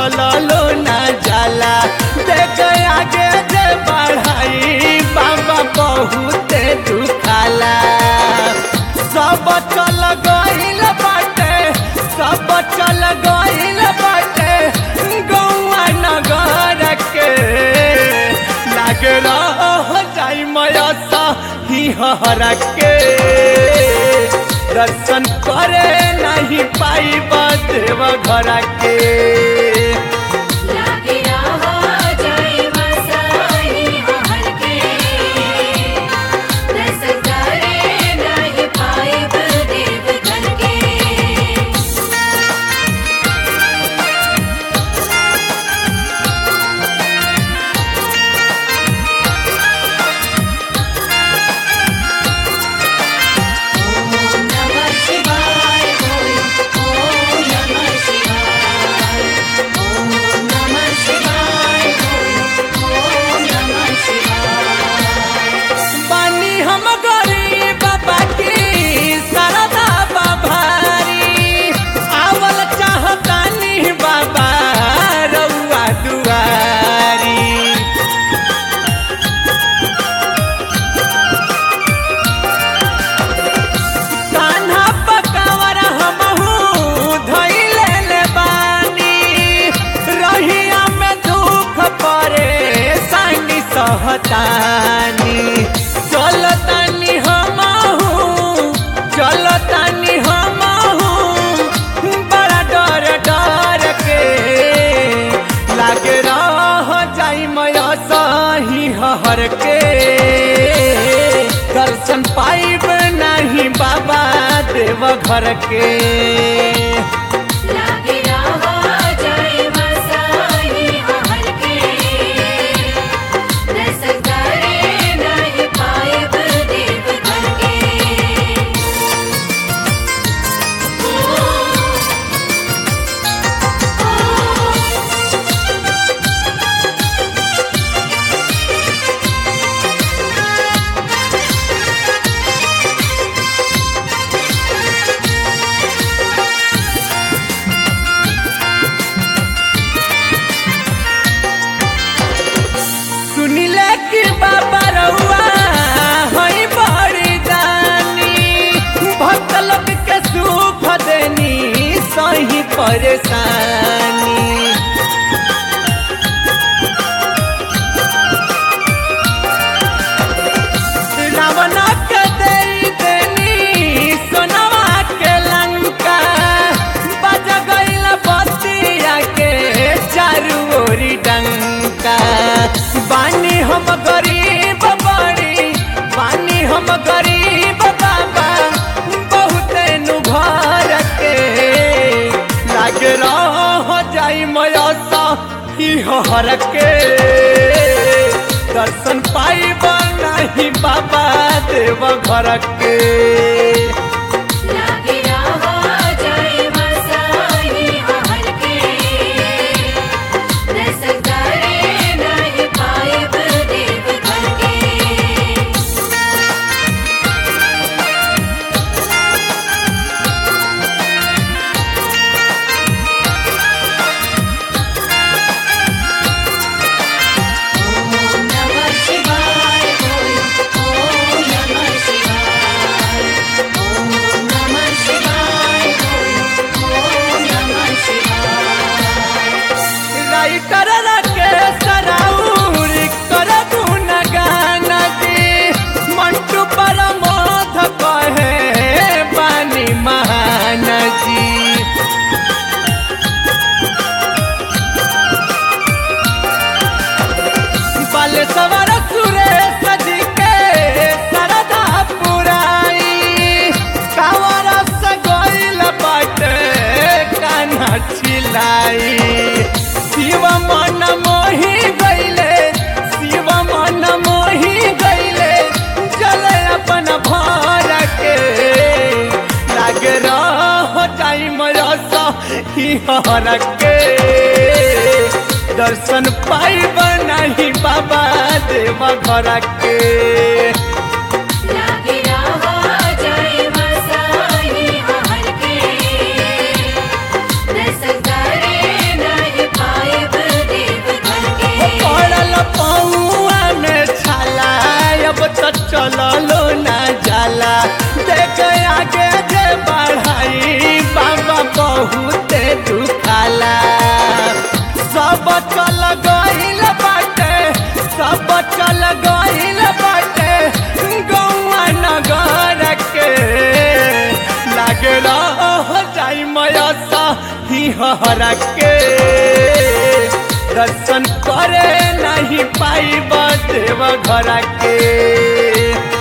चललो ना जाला देख आगे जे बढ़ाई बाबा बहुते दुखाला सब चल गइल बाटे सब चल गइल बाटे गौआ नगर के लाग रह जाई मयसा ही हरा के दर्शन करे नहीं पाई देव घर के लागे रहो जाए मसाई हर के दर्शन करे नहीं पाइब देव घर के ओम नमः शिवाय ओम नमः शिवाय ओम नमः शिवाय ओम नमः शिवाय बानी हम गरीब बाबा की सरदा बाभारी आवल चाहतानी बाबा रउआ दुआरी कान्हा पकावर हमहू धइले ले बानी रहिया में दुख परे सानी सहतानी चलतानी हमहू चलतानी हमहू बड़ा डर डर के लागे रह जाई मया सही हर के दर्शन पाइब नहीं बाबा देव घर के लागे रहो जाए मसाई हर के दर्शन करे नहीं पाइब देव घर के सुनिले कि बाबा रउआ हई बड़ी दानी भक्त लोग के सुख देनी सही परेशानी रावण के दे देनी सोनवा के लंका बज गइल बतिया के चारू ओरी डंका बानी हम गरीब बड़ी बानी हम गरीब बाबा बहुत नु घर के लाग रह जाई मयसा ही हर के दर्शन पाइब नहीं बाबा देव घर के लागे रहो जाए मसाई हर के दर्शन करे नहीं पाइब देव घर के ओम नमः शिवाय ओम नमः शिवाय ओम नमः शिवाय ओम नमः शिवाय राइटर के सराउर कर गुणगान दी मंटू पर मोध कहे बानी महान जी बल सवर सुरेश जी के सरदा पुराई कावर से गोइल बाटे कान्हा छिलाई शिव मन मोही गइले शिव मन मोही गइले जल अपन भर के लाग रह टाइम रस ही हर के दर्शन पाइब नहीं बाबा देव घर के लागे रहो जाए मसाई हर के दर्शन करे नहीं पाइब बहुते दुखाला सब चल गइल बाटे सब चल गइल बाटे गौआ नगर के लागे रह जाई मयसा ही हरा के दर्शन करे नहीं पाई देव घर के